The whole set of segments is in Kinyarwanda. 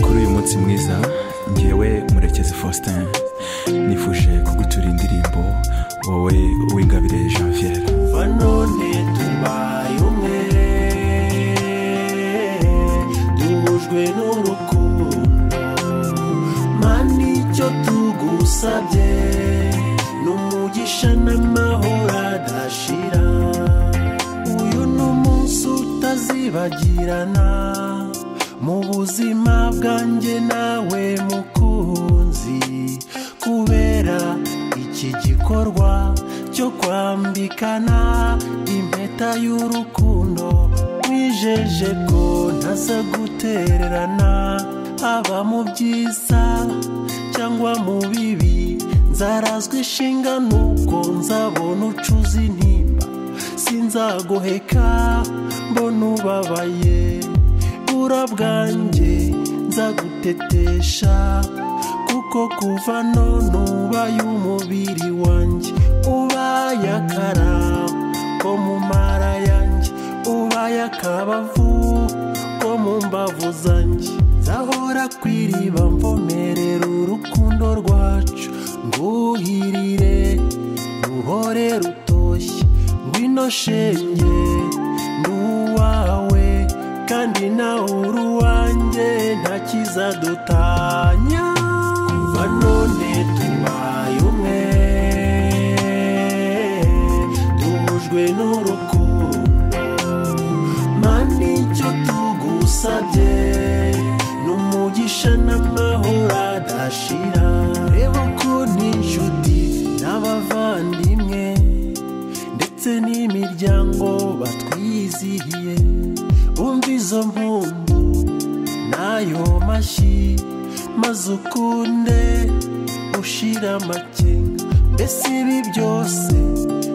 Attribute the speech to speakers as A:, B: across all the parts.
A: umushyitsi mwiza ngewe murekezi faustin nifuje kugutura indirimbo wowe uwingabire janvier
B: banone tubaye umwe duhujwe n'urukundo mani icyo tugusabye ni umugisha n'amahoro adashira uyu ni umunsi utazibagirana mu buzima bwanjye nawe mukunzi kubera iki gikorwa cyo kwambikana impeta y'urukundo mwijeje ko ntaza gutererana haba mu byiza cyangwa mu bibi nzarazwa ishinga nuko nzabona ucuza intimba sinzagoheka mbona ubabaye bura bwanjye nzagutetesha kuko kuva none ubaye umubiri wanjye ubaye akara ko mu mara yanjye ubaye akabavu ko mu mbavu zanjye nzahora ku iriba mvomerera urukundo rwacu nguhirire ruhore rutoshye ngwino shenge nduwawe kandi nawe uri uwanjye nta kizadutanya kuva none tubaye umwe duhujwe n'urukundo mani icyo tugusabye ni umugisha n'amahoro adashira reba ko n'inshuti n'abavandimwe ndetse n'imiryango batwizihiye umva izo mpundu n'ayo mashyi maze ukunde ushira amakenga mbese ibi byose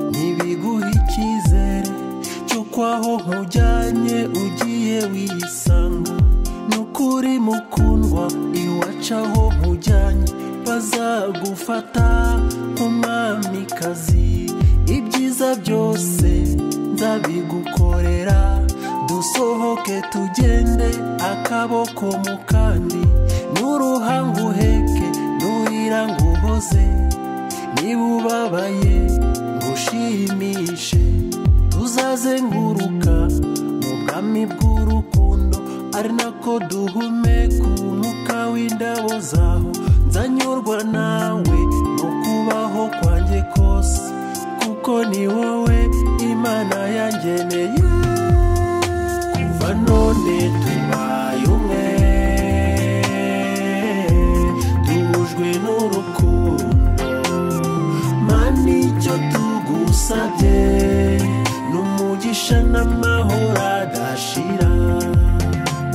B: ntibiguha icyizere cy'uko aho nkujyanye ugiye wisanga ni ukuri mukundwa iwacu aho nkujyanye bazagufata nk'umwamikazi ibyiza byose nzabigukorera dusohoke tugende akaboko mu kandi n'uruhanga uheke n'urira ngo uhoze niba ubabaye ngo ushimishe tuzazenguruka mu bwami bw'urukundo ari nako duhumeka umwuka w'indabo zaho nzanyurwa nawe mu kubaho kwanjye kose kuko ni wowe imana yangeneye kuva none tubaye umwe duhujwe n'urukundo mani icyo tugusabye ni umugisha n'amahoro adashira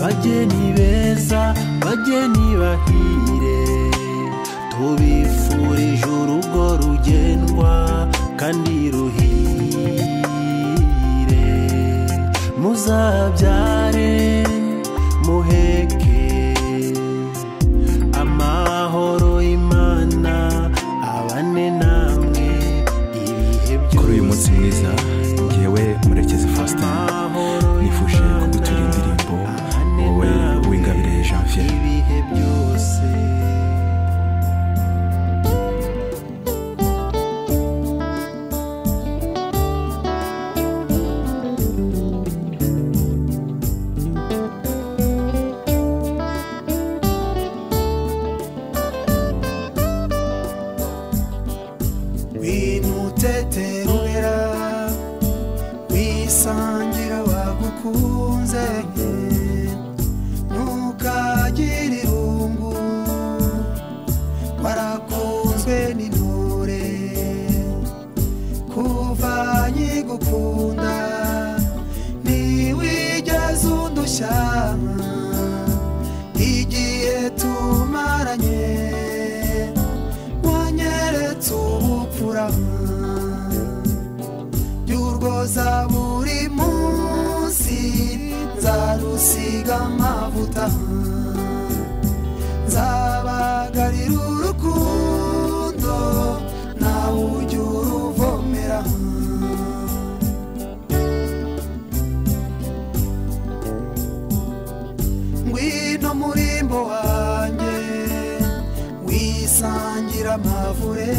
B: bageni beza bageni bahire tubifurije urugo rugendwa kandi ruhire muzabyare muheke amahoro imana abane namwe ibihe byose
A: kuri uyu munsi mwiza ngewe murekezi faustin nifuje kugutura indirimbo wowe uwingabire janvier
B: ibihe byose wimuteterurira wisangira wagukunze ntukagire irungu warakunzwe n'intore kuva nkigukunda ntiwigeze undushya igihe tumaranye wanyeretse ubupfura by'urwoza buri munsi nzarusiga amavuta nzabagarira urukundo nawe ujya uruvomera ngwino murimbo wanjye basangira amavure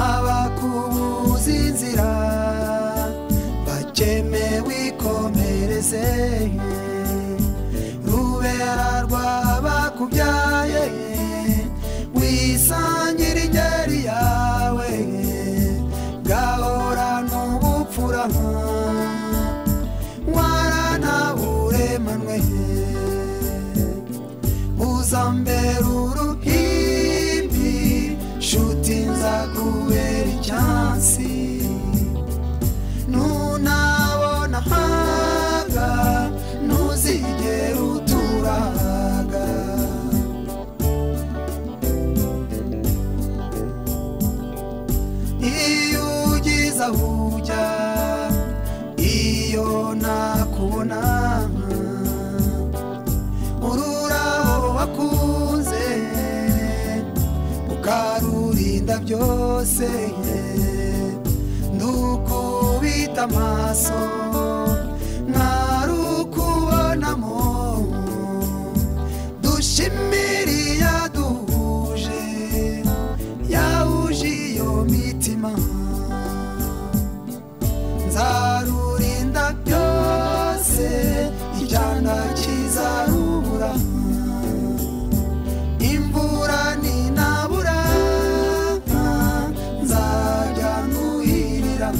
B: abakubuza inzira bakeme wikomereze rubera rwabakubyaye wisangire ingeri yawe gahora n'ubupfura waranaburemanwe uzambera uruhimbi nshuti nzakubera icyansi nunabona hanga ntuzigera uturaga iyo ugize aho ujya iyo nakubona ururabo wakunze ukarurinda byose ndukubita amaso ntarukubonamo dushimiriya duhuje yahuje iyo mitima nzarurinda byose icyana kizarubura imvura ninabura nzajya nguhirira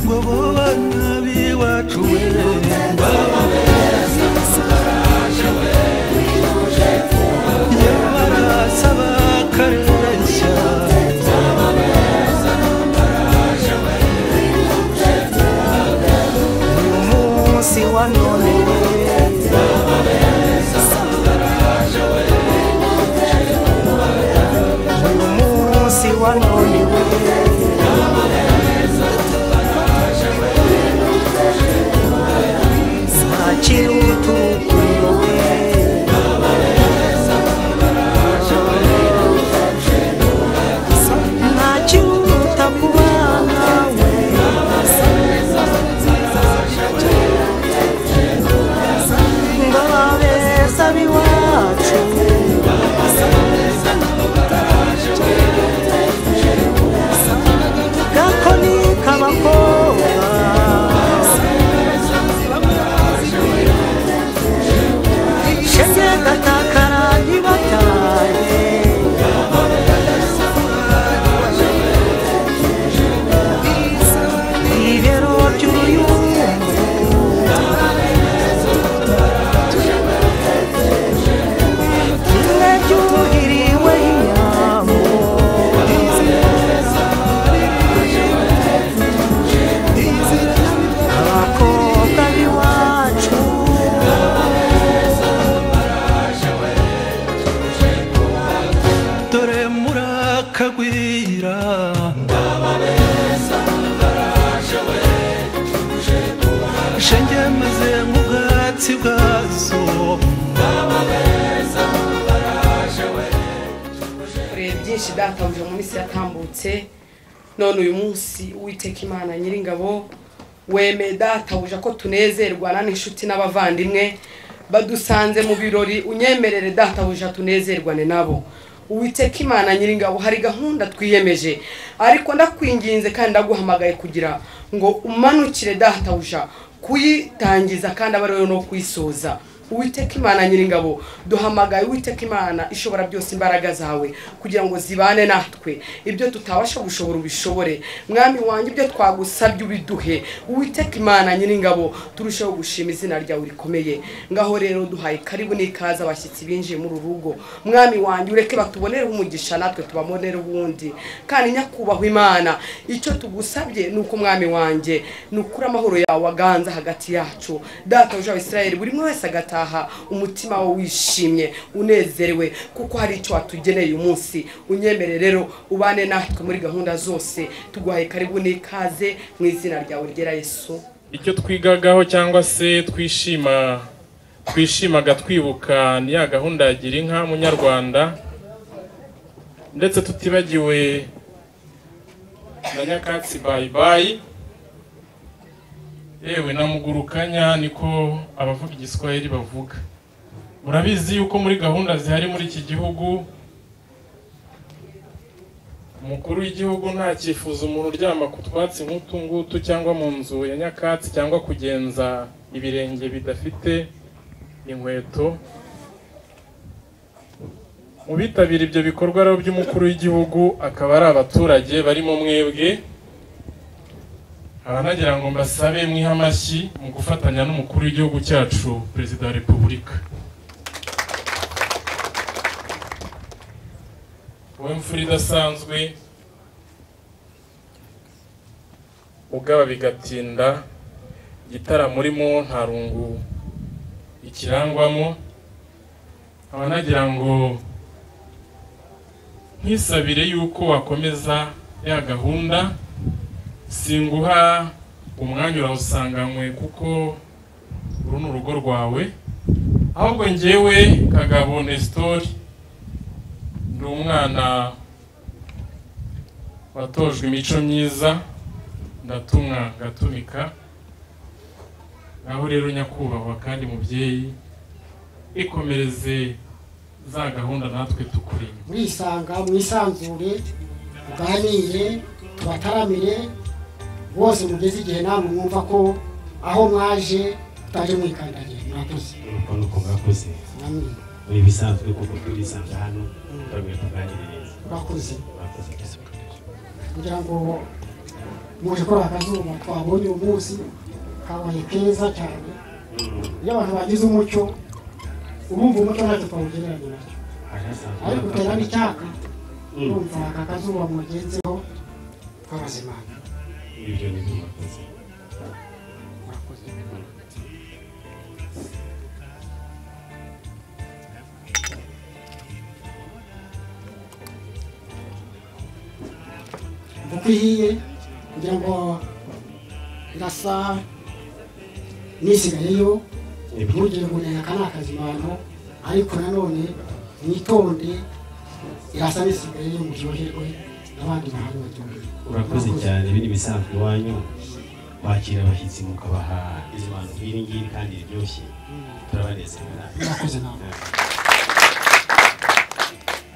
C: ngo bo bana b'iwacu we barasaba kareshya umunsi wa none we umunsi wa none we ntakiri utukuyowe ntakiri utakubana we ngo abeza b'iwacu gakoni k'abakobwa shenge gatakara ntibataye ibibero by'uruyumbu kimwe byuhiriwe inyambo abakobwa b'iwacu dore murakagwira shenge meze nk'ubwatsi bwazo
D: kureba byinshi databuja mu minsi yatambutse none uyu munsi uwiteka imana nyiringabo wemeye databuja ko tunezerwa nani inshuti n'abavandimwe badusanze mu birori unyemerere databuja tunezerwane nabo uwiteka imana nyiringabo hari gahunda twiyemeje ariko ndakwinginze kandi ndaguhamagaye kugira ngo umanukire databuja kuyitangiza kandi abe ariwe no kuyisoza uwiteka imana nyiringabo duhamagaye uwiteka imana ishobora byose imbaraga zawe kugira ngo zibane natwe ibyo tutabasha gushobora ubishobore mwami wanjye ibyo twagusabye ubiduhe uwiteka imana nyiringabo turusheho gushima izina ryawe rikomeye ngaho rero duhaye karibu n'ikaze abashyitsi binjiye muri uru rugo mwami wanjye ureke batubonere umugisha natwe tubabonere uwundi kandi nyakubahwa imana icyo tugusabye ni uko mwami wanjye ni ukuri amahoro yawe aganza hagati yacu databuja wa israel buri umwe wese agataha umutima we wishimye unezerewe kuko hari icyo watugeneye uyu munsi unyemere rero ubane natwe muri gahunda zose tuguhaye karibu n'ikaze mu izina ryawe ryera yesu
E: icyo twigagaho cyangwa se twishima twishimaga twibuka ni ya gahunda ya gira inka munyarwanda ndetse tutibagiwe na nyakatsi bayibayi yewe na mugurukanya niko abavuga igiswahili bavuga murabizi yuko muri gahunda zihari muri iki gihugu umukuru w'igihugu ntakifuza umuntu uryama ku twatsi nk'utu ngutu cyangwa mu nzu ya nyakatsi cyangwa kugenza ibirenge bidafite inkweto mu bitabira ibyo bikorwa rero by'umukuru w'igihugu akaba ari abaturage barimo mwebwe nkaba nagira ngo mbasabe mwihe amashyi mu gufatanya n'umukuru w'igihugu cyacu perezida wa repubulika wowe mfura idasanzwe ugaba bigatinda igitaramo urimo nta rungu ikirangwamo nkaba nagira ngo nkisabire yuko wakomeza ya gahunda singuha umwanya urawusanganywe kuko uru ni urugo rwawe ahubwo ngewe kagabo nesitori ni umwana watojwe imico myiza ndatumwa ngatumika naho rero nyakubahwa kandi mubyeyi ikomereze za gahunda natwe tukuri inyuma
F: mwisanga mwisanzure muganire tubataramire bose mugeze igihe namwe mwumva ko aho mwaje mutaje mwikandagira murakoze
G: urumva nuko mwakoze
F: namwe
G: ni ibisanzwe kuko turisanga hano turamenya tuganire neza
F: murakoze
G: mwakoze
F: kugira ngo muje kora akazuba twabonye uyu munsi kabaye keza cyane iyo abantu bagize umucyo urumva umucyo ntacyo twawugereranya nacyo
G: harasanzwe
F: ariko uterana icyaka urumva aka kazuba mugenzeho twabazimana
G: ibyo ni byo mwakoze
F: murakoze uko ihiye kugira ngo irasa nisigayeyo ntugire ngo ni aka ni akazimano ariko nanone mwitonde irasa nisigayeyo muryoherwe n'abandi bahari baryoherwe
G: urakoze cyane ibi ni ibisanzwe iwanyu wakira abashyitsi mukabaha izi bantu nk'iri ngiri kandi riryoshye turabanezerera
F: murakoze nawe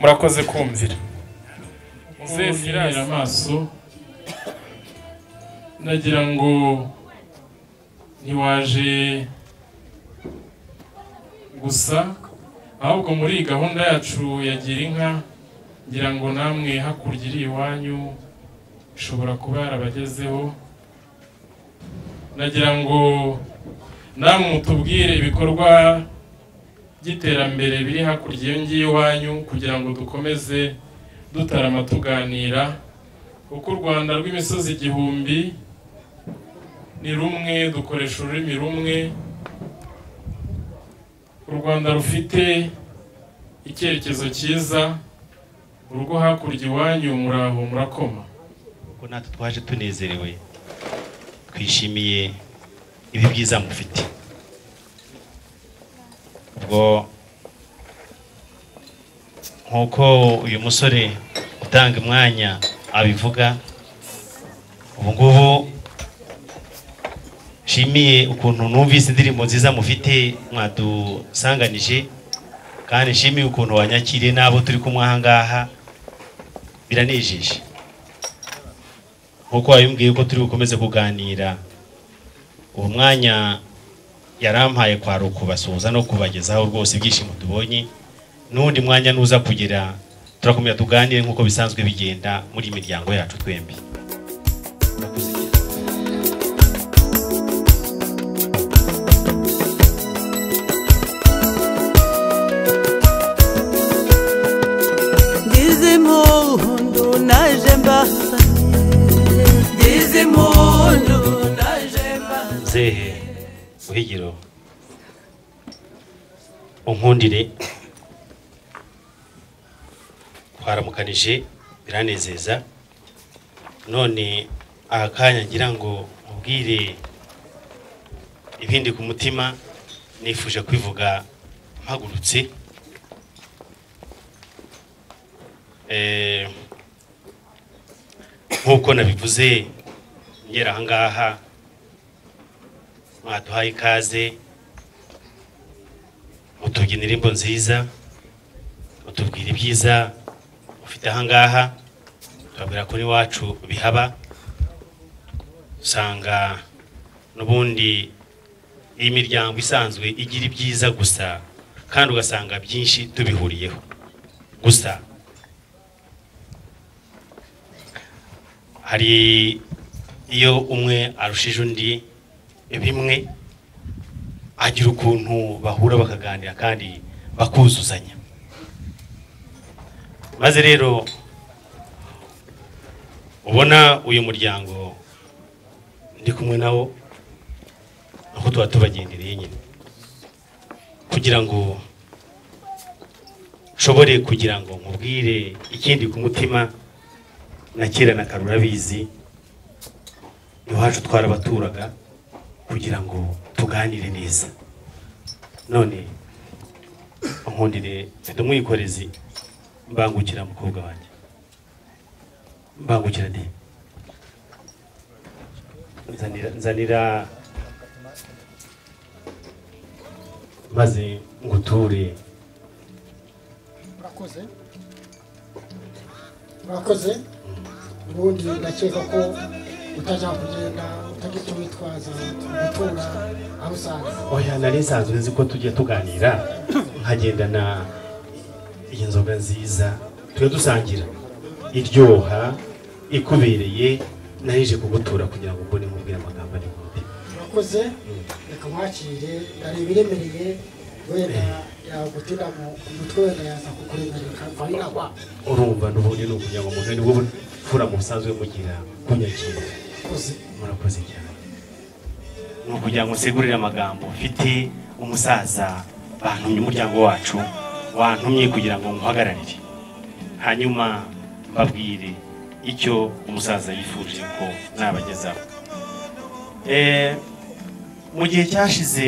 E: murakoze kumvira uzesirare amaso nagira ngo ntiwaje gusa ahubwo muri iyi gahunda yacu ya gira inka ngira ngo namwe hakurya iri iwanyu ishobora kuba yarabagezeho nagira ngo namwe mutubwire ibikorwa by'iterambere biri hakurya iyo ngiyo iwanyu kugira ngo dukomeze dutarama tuganira kuko u rwanda rw'imisozi igihumbi ni rumwe dukoresha ururimi rumwe u rwanda rufite icyerekezo cyiza urugo hakurya iwanyu muraho murakoma
G: kuko natwe twaje tunezerewe twishimiye ibi byiza mufite ubwo nk'uko uyu musore utanga umwanya abivuga ubu ngubu nshimiye ukuntu numvise indirimbo nziza mufite mwadusanganije kandi nshimiye ukuntu wanyakiriye n'abo turi kumwe aha ngaha biranejeje nk'uko wabimbwiye ko turi bukomeze kuganira uwo mwanya yarampaye kwara ukubasuhuza no kubagezaho rwose ibyishimo tubonye n'undi mwanya nuza kugira turakomeza tuganire nk'uko bisanzwe bigenda muri iyi miryango yacu twembi
H: ngize impundu naje mbasanye ngize impundu naje mbasanye
G: mzehe uhigiro unkundire twaramukanije biranezeza none aha kanya ngira ngo mubwire ibindi ku mutima nifuje kwivuga mpagurutse Eh, nk'uko nabivuze ngera aha ngaha mwaduhaye ikaze mutubyina indirimbo nziza mutubwira ibyiza mufite ahangaha tubabwira ko n'iwacu bihaba usanga n'ubundi iyi miryango isanzwe igira ibyiza gusa kandi ugasanga byinshi tubihuriyeho gusa hari iyo umwe arushije undi bimwe agira ukuntu bahura bakaganira kandi bakuzuzanya maze rero ubona uyu muryango ndi kumwe nawo aho tuba tubagendereye nyine kugira ngo nshobore kugira ngo nkubwire ikindi ku mutima na kera na kare urabizi iwacu twarabaturaga kugira ngo tuganire neza none nkundire mfite umwikorezi mbangukira mukobwa wanjye mbangukira de nzanira nzanira maze nguture
F: murakoze murakoze ubundi ndakeka ko utajya kugenda utagita witwaza gutuza aho usanzwe
G: oya nari nsanzwe nzi ko tujya tuganira nkagendana iyi nzoga nziza tujya dusangira iryoha ikubereye narije kugutura kugira ngo mbone mubwire amagambo ari bubi
F: murakoze reka mwakire hari ibiremereye wenda yagutinda mu ku mutwe wenda yaza kukuremereka mva inagwa
G: urumva n'ubundi ni ukugira ngo umuntu nibwo mfura mu busanzwe mugira kunyakira
F: murakoze
G: murakoze cyane ni ukugira ngo nsigurire amagambo mfite umusaza bantumye umuryango wacu wantumye kugira ngo nguhagararire hanyuma mbabwire icyo umusaza yifuje ko nabagezaho Eh, mu gihe cyashize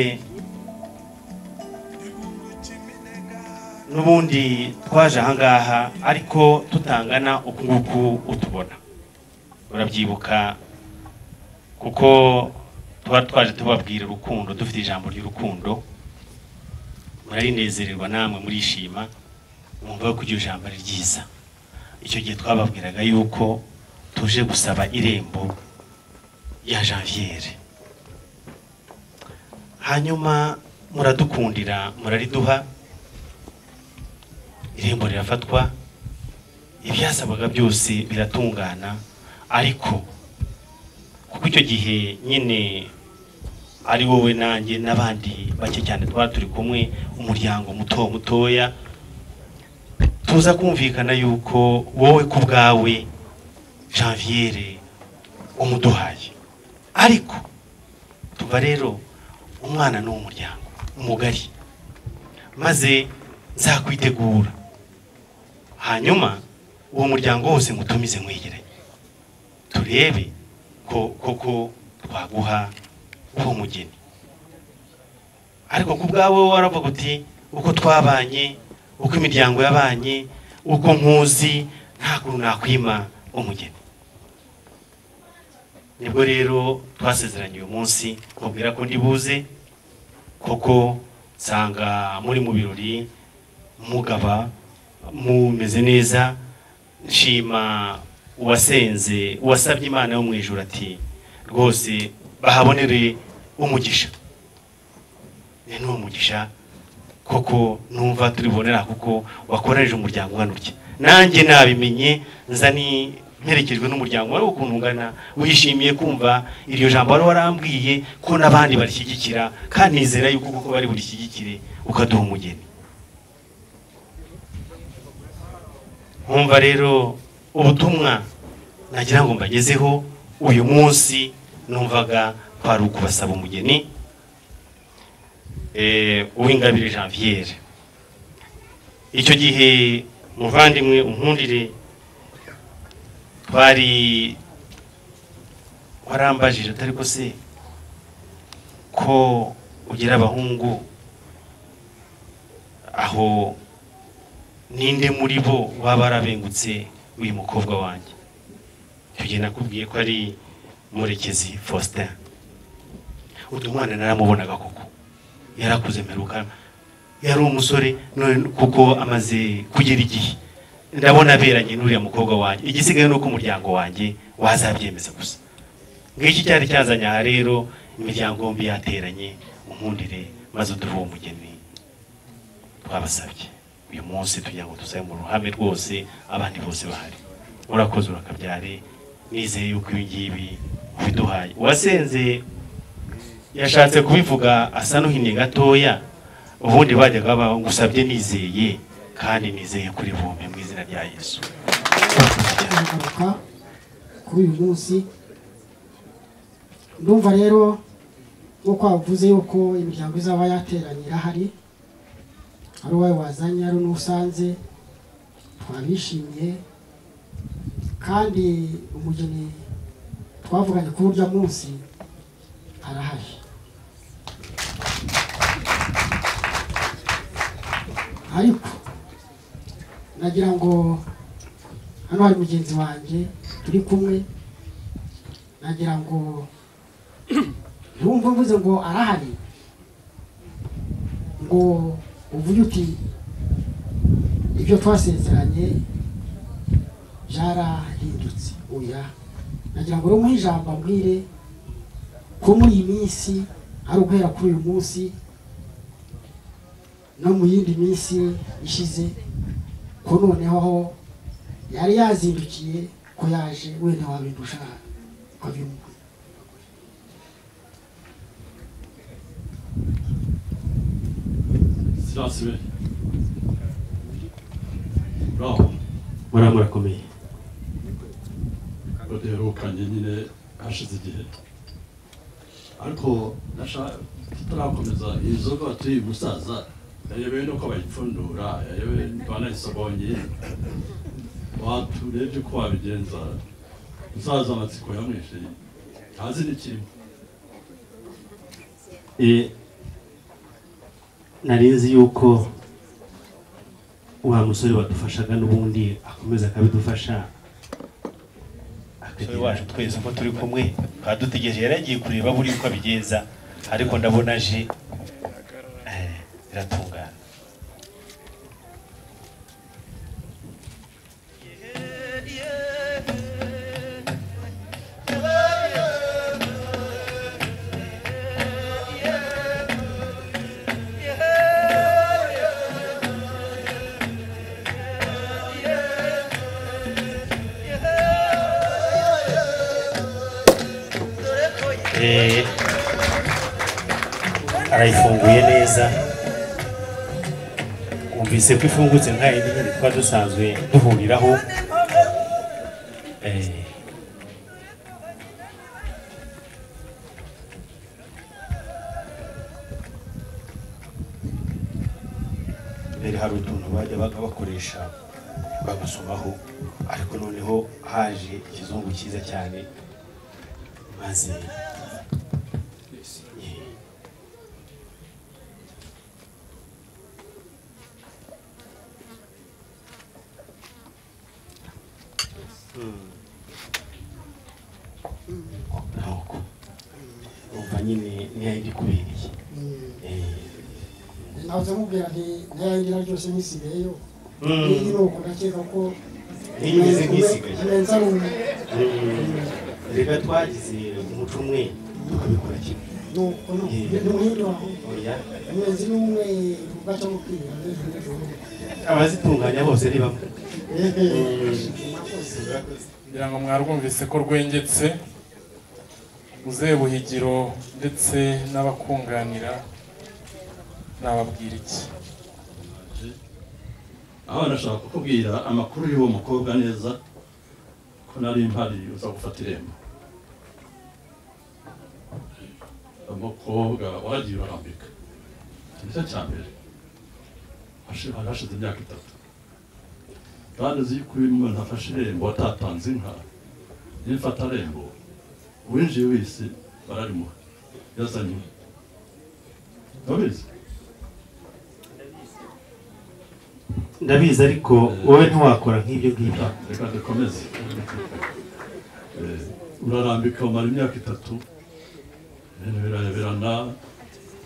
G: n'ubundi twaje ahangaha ariko tutangana uku nguku utubona urabyibuka kuko tuba twaje tubabwira urukundo dufite ijambo ry'urukundo murarinezererwa namwe murishima mwumva ko iryo jambo ari ryiza icyo gihe twababwiraga yuko tuje gusaba irembo ya janviere hanyuma muradukundira murariduha irembo rirafatwa ibyasabaga byose biratungana ariko kuko icyo gihe nyine ari wowe nanjye n'abandi bake cyane twari turi kumwe umuryango muto mutoya tuza kumvikana yuko wowe ku bwawe janviere umuduhaye ariko tuva rero umwana ni umuryango umugari maze nzakwitegura hanyuma uwo muryango wose mutumize mwegeranye turebe ko koko twaguha uwo mugeni ariko ku bwawe waravuga uti uko twabanye uko imiryango yabanye uko nkuzi nta kuntu nakwima umugeni nibwo rero twasezeranye uyu munsi mubwira ko ndibuze koko nsanga muri mu birori mugaba mumeze neza nshima uwasenze uwasabye imana yo mu ijoro ati rwose bahabonere umugisha ni n'uwo mugisha koko numva turi bubonera kuko wakorereje umuryango ungana utya nanjye nabimenye nza ni mperekejwe n'umuryango wari ukuntu ungana wishimiye kumva iryo jambo wari warambwiye ko n'abandi barishyigikira kandi nizera yuko kuko bari burishyigikire ukaduha umugeni nkumva rero ubutumwa nagira ngo mbagezeho uyu munsi numvaga kwari ukubasaba umugeni eh, uwingabire janviere icyo gihe muvandimwe unkundire twari warambajije atari ko se ko ugira abahungu aho ninde muri bo waba warabengutse uyu mukobwa wanjye icyo gihe nakubwiye ko ari murekezi faustin uyu mwana naramubonaga koko yarakuze mperuka yari umusore none kuko amaze kugera igihe ndabona aberanye n'uriya mukobwa wanjye igisigaye ni uko umuryango wanjye wazabyemeza gusa ngiki cyari cyazanye aha rero imiryango yombi yateranye unkundire maze uduhe uwo mugeni twabasabye uyu munsi tugira ngo dusabe mu ruhame rwose abandi bose bahari urakoze urakabyare nizeye yuko ibi ngibi ubiduhaye uwasenze yashatse kubivuga asa n'uhinnye gatoya ubundi bajyaga baba ngusabye nizeye kandi nizeye kuri bombe mu izina rya yesu
F: turagaruka kuri uyu munsi ndumva rero nk'uko wavuze yuko imiryango izaba yateranye irahari ari uwawe wazanye ari n'usanze twabishimiye kandi umugeni twavuganye kuri urya munsi arahari ariko nagira ngo hano hari mugenzi wanjye turi kumwe nagira ngo ntumve mvuze ngo arahari ngo uvuge uti ibyo twasezeranye byarahindutse oya nagira ngo uri ijambo ambwire ko muri iyi minsi ari uguhera kuri uyu munsi no mu yindi minsi ishize ko noneho aho yari yazindukiye ko yaje wenda wabindusha ukabimubwira
I: Silence be. Bravo.
G: muramurakomeye
I: Udaherukanye nyine hashize igihe. Ariko nasha- tutarakomeza iyi nzoga batuye umusaza yayobewe nuko bayipfundura yayobewe banayisobonye waturebye uko wabigenza umusaza amatsiko yamwishe ntazi n'ikirimo
G: Eh, nari nzi yuko wa musore wadufashaga n'ubundi akomeza akabidufasha akagira wacu twese uko turi kumwe twadutegereje yari yagiye kureba buri uko abigenza ariko ndabona aje eh, biratungana Eh, arayifunguye neza wumvise ko ifungutse nka yindi nyine tuba dusanzwe duhuriraho Eh, mbere hari utuntu bajya baga bakoresha bagasomaho ariko noneho haje ikizungu cyiza cyane maze ntabwo umva nyine niyo yindi kubereye
F: nahoze mubwira nti ntiyayinira ryose nkisigayeyo
G: Mm.
F: iyi ni uko ndakeka ko
G: ntiyigeze nkisigaye
F: neza ari umu
G: reka twagize umuco umwe tukabikora kimwe
F: nuko ni umuhinde wawe umuyobozi ni umwe ugaca mu kwiga
G: abazitunganya bose ni bamwe
E: kugira ngo mwarwumvise ko rwengetse uzeye buhigiro ndetse n'abakunganira nababwira iki
I: aho barashaka kukubwira amakuru y'uwo mukobwa neza ko nari mpari uza gufata irembo umukobwa waragiye urarambika iki nicyo cya mbere Hashi- hari hashize imyaka itatu kandi uzi ko iyo umuntu afashe irembo atatanze inka iyo mfata rembo uwinjiye wese bararimuha yazanye inka urabizi
G: ndabizi ariko wowe ntiwakora nk'ibyo ngibyo
I: reka dukomeze Eh, urarambika umara imyaka itatu ibintu birayoberana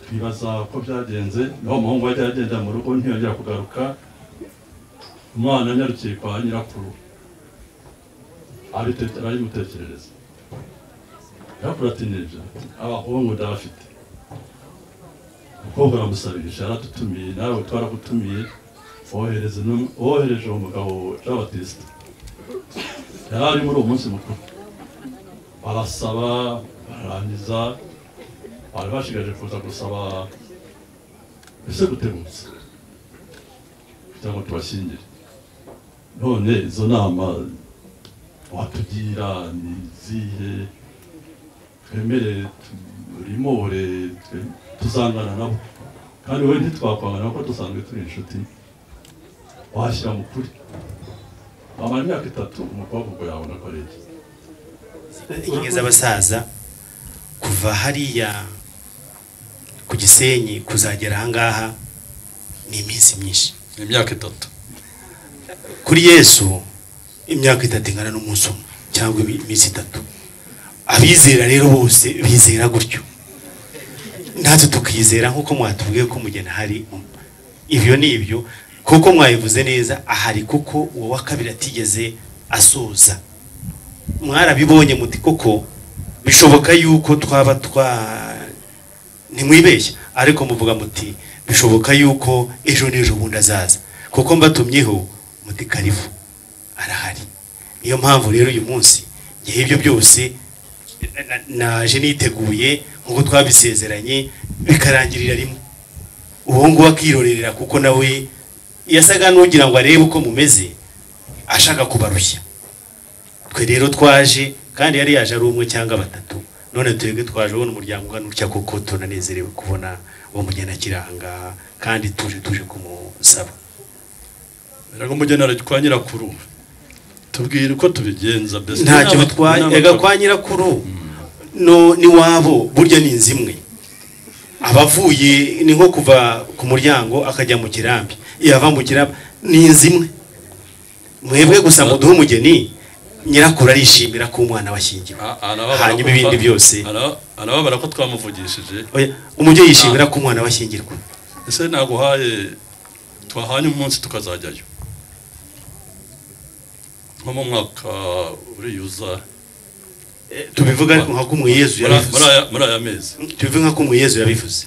I: twibaza uko byagenze naho umuhungu yajya agenda mu rugo ntiyongera kugaruka umwana anyarukiye kwa nyirakuru abite- arabimutekerereza nyirakuru ati nibyo abahungu ndabafite umukobwa aramusabisha yaradutumiye nawe twaragutumiye wohereze n'um- wohereje uwo mugabo jean batiste yari ari muri uwo munsi mukuru barasaba barangiza bari bashigaje kuza gusaba ese gutegutse kugira ngo tubashyingire none izo nama watugira ni izihe twemere turimore twe- tuzangana nabo kandi wowe ntitwakwangana kuko dusanzwe turi inshuti washyira mu kuri wamara imyaka itatu umukobwa ubwo yabona ko ari iki
G: inkingi z'abasaza kuva hariya ku gisenyi kuzagera ahangaha ni iminsi myinshi
I: ni imyaka itatu
G: kuri yesu imyaka itatu ingana n'umunsi umwe cyangwa imi- iminsi itatu abizera rero bose bizera gutyo natwe tukizera nk'uko mwatubwiye ko umugeni hari ibyo ni ibyo kuko mwabivuze neza ahari kuko uwo wa kabiri atigeze asoza mwarabibonye muti koko bishoboka yuko twaba twa ntimwibeshya ariko muvuga muti bishoboka yuko ejo n'ejo bundi azaza kuko mbatumyeho muti karifu arahari niyo mpamvu rero uyu munsi ngewe ibyo byose na- na- naje niteguye nk'uko twabisezeranye bikarangirira rimwe uwo nguwo akirorera kuko nawe yasaga n'ugira ngo arebe uko mumeze ashaka kubarushya twe rero twaje kandi yari yaje ari umwe cyangwa batatu none twebwe twaje ubona umuryango ungana utya kuko tunanezerewe kubona uwo mugeni akiri ahangaha kandi tuje tuje kumusaba
I: ngo umugenera kwa nyirakuru tubwire uko tubigenza mbese
G: ntacyo
I: inama-
G: bitwaye
I: inama-
G: erega kwa nyirakuru no n'iwabo burya ni inzu imwe abavuye ni nko kuva ku muryango akajya mu kirambi yava mu kirambi ni inzu imwe mwebwe gusa muduhe umugeni nyirakuru arishimira ko umwana washyingiwe
I: Ah, arababara
G: hanyuma
I: ko-
G: ibindi byose
I: ara- arababara ko twamuvugishije
G: Oya, umubyeyi yishimira ko umwana washyingirwa
I: ese naguhaye twahanye umunsi tukazajyayo nko mu mwaka uriyuza
G: tubivuga ariko nka kumwe yezu
I: muri aya- muri
G: yabivuze
I: aya- muri aya mezi
G: tubivuga nka kumwe yezu yabivuze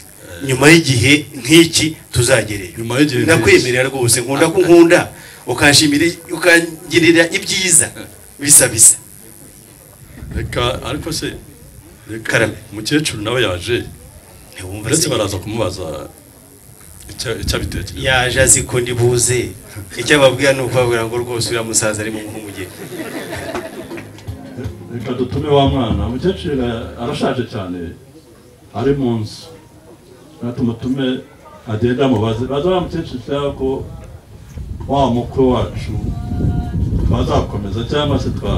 G: nyuma y'igihe nk'iki tuzagereyo
I: Nyuma y'igihe nk'iki.
G: ndakwemerera rwose nkunda ko nkunda ukanshimira ukangirira ibyiza bisa bisa
I: reka ariko se reka
G: Karame.
I: umukecuru nawe yaje
G: ntiwumva
I: uretse
G: se-
I: baraza kumubaza icyo- icyo abitekereza
G: yaje azi ko ndi buze icyo ababwira ni ukubabwira ngo rwose uriya musaza arimo nk'umugeni
I: reka dutume wa mwana umukecuru arashaje cyane ari mu nzu reka tumutume agende amubaze baza wa mukecuru cyangwa ko wa mukwe wacu twazakomeza cyangwa se twa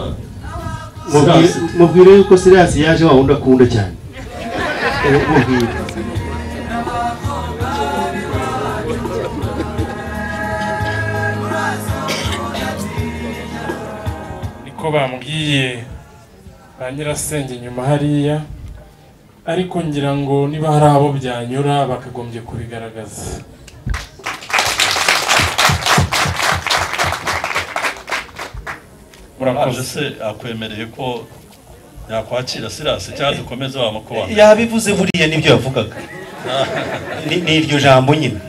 I: Sirasi.
G: mubwire yuko sirasi yaje wa wundi akunda cyane
E: niko bambwiye ba nyirasenge inyuma hariya ariko ngira ngo niba hari abo byanyura bakagombye kubigaragaza murakoze
I: se akwemereye ko yakwakira sirasi cyangwa dukomeze wa makuba
G: yabivuze buriya nibyo yavugaga Ni- ni iryo jambo nyine